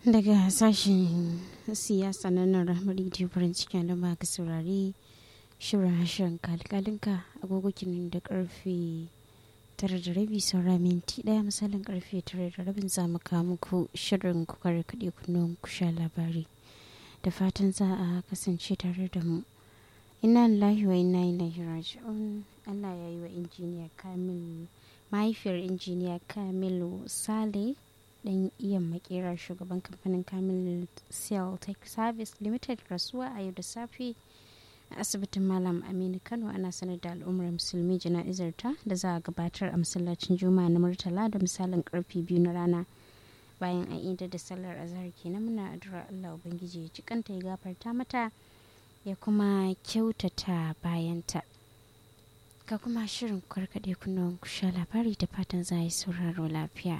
daga sashen siyasa na nan rahmar rediyo farin cikin da ba ka saurari shirin hashirin kalkalinka agogokinin da karfe tara da rabi saura minti daya misalin karfe tara da rabin za mu kawo muku shirin kukar kaɗe kunnuwan ku sha labari da fatan za a kasance tare da mu ina lillahi wa ina ilaihi raji'un Allah ya yi wa injiniya Kamilu mahaifiyar injiniya Kamilu Sale dan iya makera shugaban kamfanin Kamilu Cell Tech Service Limited rasuwa a yau da safe a asibitin Malam Aminu Kano ana sanar da al'ummar musulmi jana'izar ta da za a gabatar a masallacin Juma'a na Murtala da misalin karfe biyu na rana bayan an idar da sallar azhar kenan muna addu'ar Allah ubangiji ya cikanta ya gafarta mata ya kuma kyautata bayanta ga kuma shirin karkaɗe kunnuwan kusha labari da fatan za yi sauraro lafiya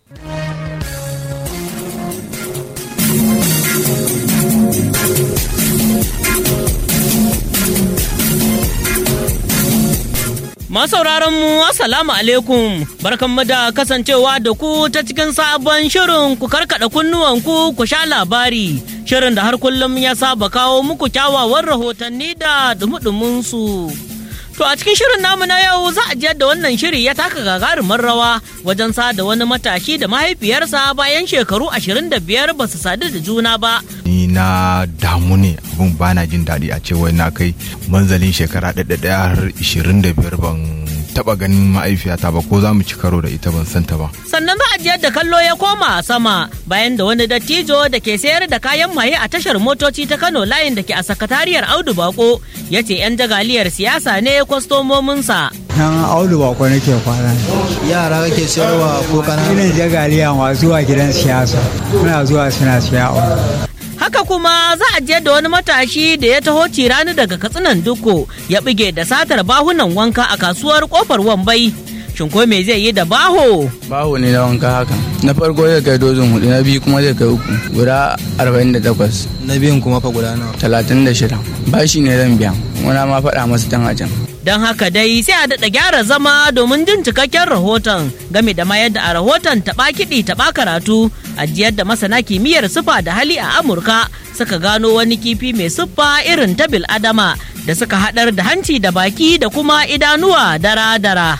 Masauraran mu Assalamu alaikum barkanmu da kasancewa da ku ta cikin sabon shirin ku karkada kunnuwanku ku sha labari shirin da har kullum ya saba kawo muku kyawawan rahotanni da dumudumin su. To a cikin shirin namu na yau za a jiyar da wannan shiri ya taka gagarumin rawa wajen sada wani matashi da mahaifiyarsa bayan shekaru 25 ba su sadu da juna ba. Ni na damu ne abin bana jin daɗi a ce wai na kai manzalin shekara ɗaya har 25 ban taba ganin ma'aifiyata ba ko za mu ci karo da ita ban santa ba. Sannan za a jiyar da kallo ya koma a sama bayan da wani dattijo da ke sayar da kayan maye a tashar motoci ta Kano layin da ke a sakatariyar Audu Bako ya ce 'yan jagaliyar siyasa ne kwastomominsa. Nan Audu Bako nake kwana. Yara kake sayarwa ko kana? Ina jagaliya masu zuwa gidan siyasa. Suna zuwa suna siya Haka kuma za a je da wani matashi da ya taho cirani daga katsinan duko ya bige da satar bahunan wanka a kasuwar kofar wambai. Shin ko me zai yi da baho? Baho ne na wanka haka. Na farko zai kai dozin hudu, na biyu kuma zai kai uku. Guda arba'in da takwas. Na biyun kuma fa guda nawa? Talatin da shida. Bashi ne zan biya. Wani ma faɗa masu tan a can. Don haka dai sai a daɗa gyara zama domin jin cikakken rahoton game da mayar da a rahoton taɓa kiɗi taɓa karatu ajiyar da masana kimiyyar siffa da hali a Amurka suka gano wani kifi mai siffa irin ta adama da suka haɗar da hanci da baki da kuma idanuwa dara-dara.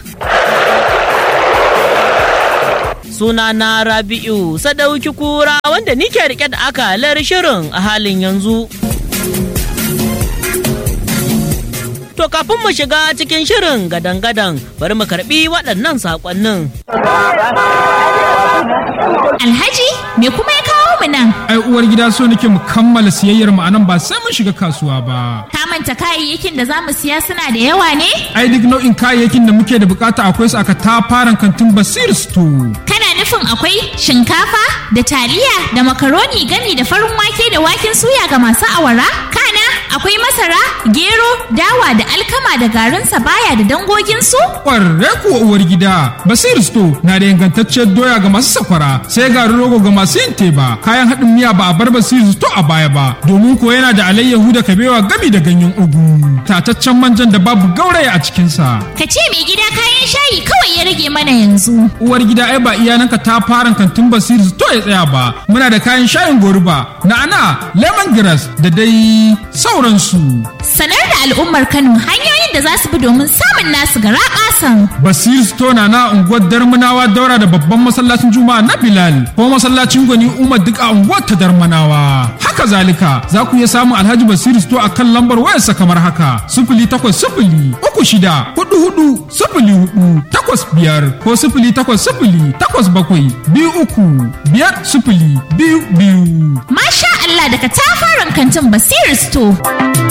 Sunana Rabi'u Sadauki Kura wanda nike rike da akalar shirin a halin yanzu. To kafin mu shiga cikin shirin gadan-gadan bari mu karbi waɗannan saƙonnin. Alhaji, me kuma ya kawo mu nan? Ai uwar gida so nake mu kammala siyayyar mu anan ba sai mun shiga kasuwa ba. Ka manta kayayyakin da za mu siya suna da yawa ne? Ai duk nau'in kayayyakin da muke da bukata akwai su aka tafaran kantin Basir Store. Kana nufin akwai shinkafa da taliya da makaroni gami da farin wake da waken suya ga masu awara? Kana akwai masara, gero, dawa da alkama da garin baya da dangoginsu? Ƙwarre kuwa uwar gida, Basir Store na da ingantacciyar doya ga masu sakwara, sai garin rogo ga masu yin teba, kayan haɗin miya ba a bar Basir Store a baya ba, domin ko yana da alayyahu da kabewa gami da ganyen ugu, tataccen manjan da babu gauraya a cikinsa. Ka ce mai gida kayan shayi kawai ya rage mana yanzu. Uwar gida ai ba iyananka ta fara kantin Basir Store ya tsaya ba, muna da kayan shayin goruba, na'ana, lemongrass da dai sauransu. Sanar da al'ummar Kano hanyoyin da za su bi domin samun nasu gara ƙasan. Basir Stona na unguwar Darmanawa daura da babban masallacin Juma'a na Bilal ko masallacin Gwani Umar duk a unguwar ta Darmanawa. Haka zalika za ku iya samun Alhaji Basir Sto a kan lambar wayarsa kamar haka sifili takwas sifili uku shida hudu hudu sifili hudu takwas biyar ko sifili takwas sifili takwas bakwai biyu uku biyar sifili biyu biyu. Masha Allah daga tafaran kantin Basir Store.